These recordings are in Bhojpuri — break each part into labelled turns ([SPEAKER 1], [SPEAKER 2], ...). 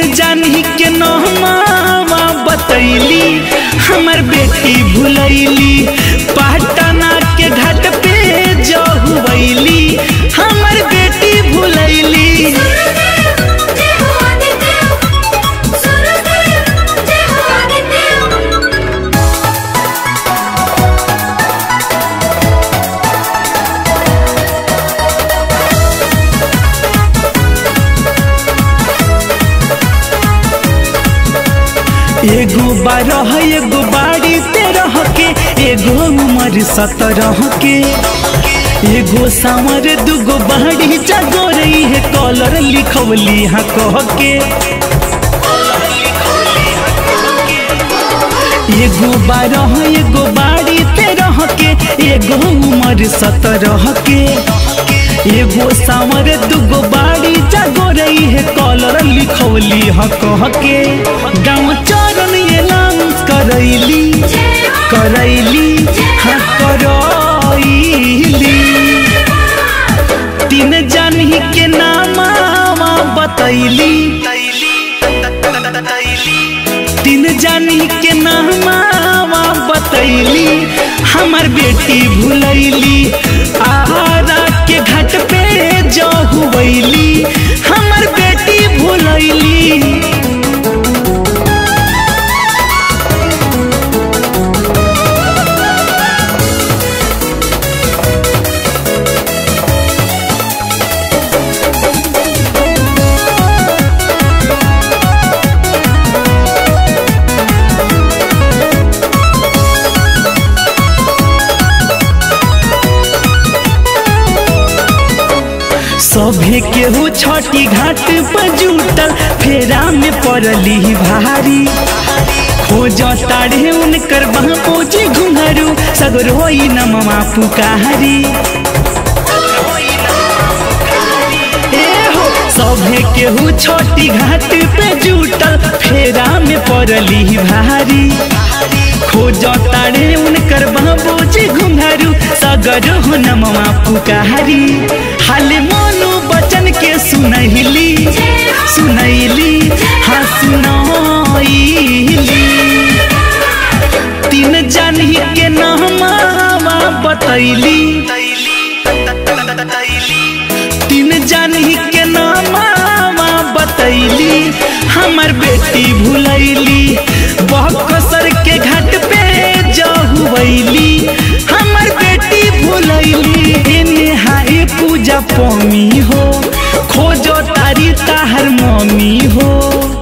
[SPEAKER 1] जानी के नहमावा बतैली हमर बेटी भुलैली पटना के घाट पे जहुवैली हमर बेटी भुलैली
[SPEAKER 2] जय हो आदित्य सूरजदेव जय हो आदित्य
[SPEAKER 1] एगो बारह एगो बाड़ी तेरह के एगो उम्र सत्रह के एगो सांवर दूगो बाड़ी जागोरई है कॉलर लिखवली हाँ कह के एगो बारह एगो बाड़ी तेरह के एगो उम्र सत्रह के एगो सांवर दूगो बाड़ी जागोरई है कॉलर लिखवली हाँ कह के गाँव चरण ये लांस करैली करैली हाँ करैली तीन जानी के नामा बतैली तीन जानी के नामा बतैली हमर बेटी भुलैली आरा के घाट पे जहुवैली हमर बेटी भुलैली सभे केहू छठी घाट पर जुटल फेरा में पड़ली भारी खोज ताड़े उनकर बापोजी घुंघरू सगरोई नमवा पुकारी ए हो सभे केहू छोटी घाट पे जुटल फेरा में पड़ली भारी खोज ताड़े उनकर बाबूजी घुंघरू सगर हो नमवा पुकारी हाल मोनू बचन के सुनैली सुनैली हाँ सुनैली तीन जानी के नामा बतैली तीन जानी के नामा बतैली हमर बेटी भुलैली बहकसर के घाट पे जहुवैली हमर बेटी भुलैली एने हाय पूजा पमी हो खोजो तारी ताहर मम्मी हो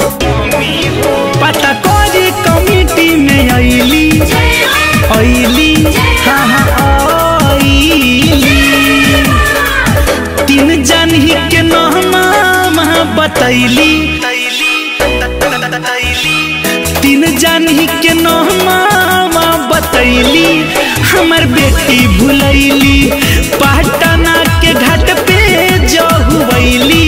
[SPEAKER 1] पता करी कमिटी में अइली अइली हाँ हाँ अइली तीन जानी के नामा बतैली तीन जानी के नामा बतैली हमर बेटी भुलैली पटना के घाट पे जहुवैली